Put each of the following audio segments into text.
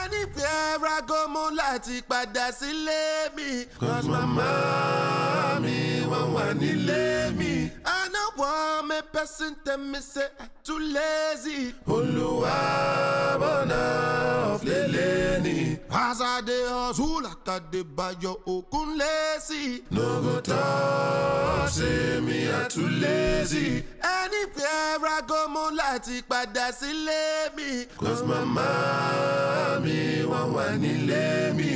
anywhere I go mo láti padà sílé mi. Cause mama mi wọ́n wà nílé mi. I no want me person tell me say I too lazy. Olúwa bọ̀nà ọ̀flẹ̀lẹ̀ ni. As I dey hustle like I dey bayo okun lazy. No go talk say me I too lazy. Anywhere I go mo láti padà sílé mi. Cause mama mi wọ́n wà nílé mi.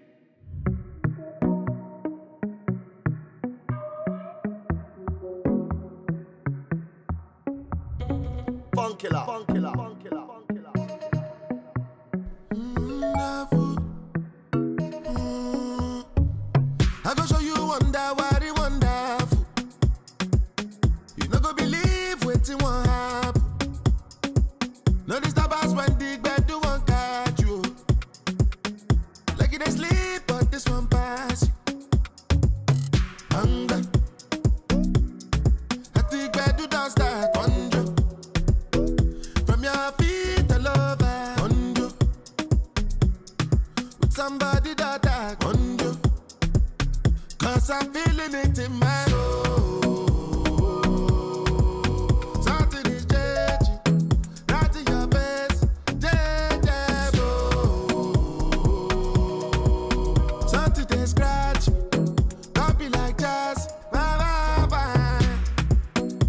Funkilla. Funkilla. Funkilla. Funkilla. Wonderful. Mm. I go show you wonder what it wonderful. You no go believe wetin wan happen. No disturb us when the gbedu wan catch you. Like you dey sleep, but this one pass you. Hunger. At the gbedu don start conjure. From your feet all over conjure. With somebody that I conjure. Cause I'm feeling it in my soul. Something is changing. Right in your face. Changeable. Something they scratch me. Don't be like jazz. Bye, bye, bye.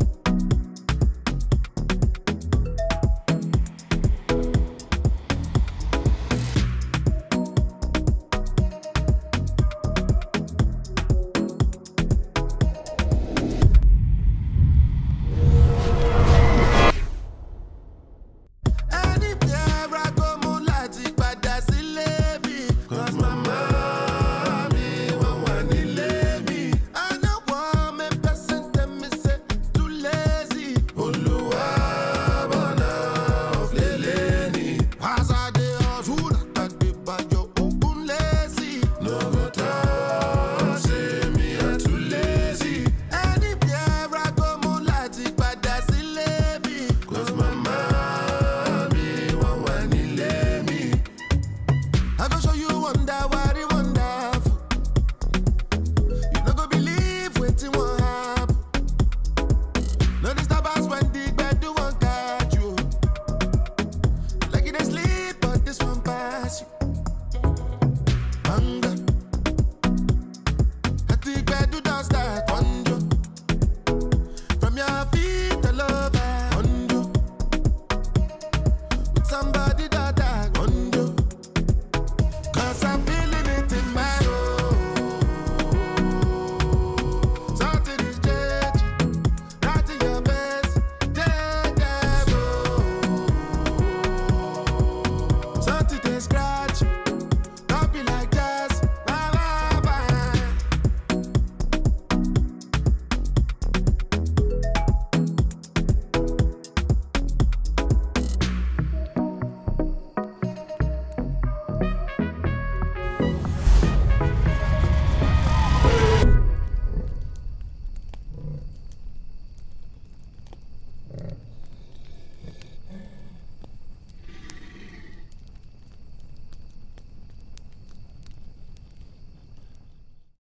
Anywhere I go, mo láti padà sílé mi. Cause mama mi wọ́n wà nílé mi. I no want me person tell me say too lazy. Olúwa bọ̀nà ọ̀flẹ̀lẹ̀ ni. As I dey hustle, like I dey bayo okun lazy. No go talk say me I too lazy. Anywhere I go, mo láti padà sílé mi. Cause mama mi wọ́n wà nílé mi. I go show you wonder what it wonderful. You no go believe wetin wan happen. No disturb us when the gbedu wan catch you. Like you dey sleep, but this one pass you. Hunger. At the gbedu don start conjure. From your feet all over conjure. With somebody that I conjure. Cause I'm feeling it in my soul. Something is changing. Right in your face. Changeable. Something they scratch. Don't be like jazz. Bye, bye, bye.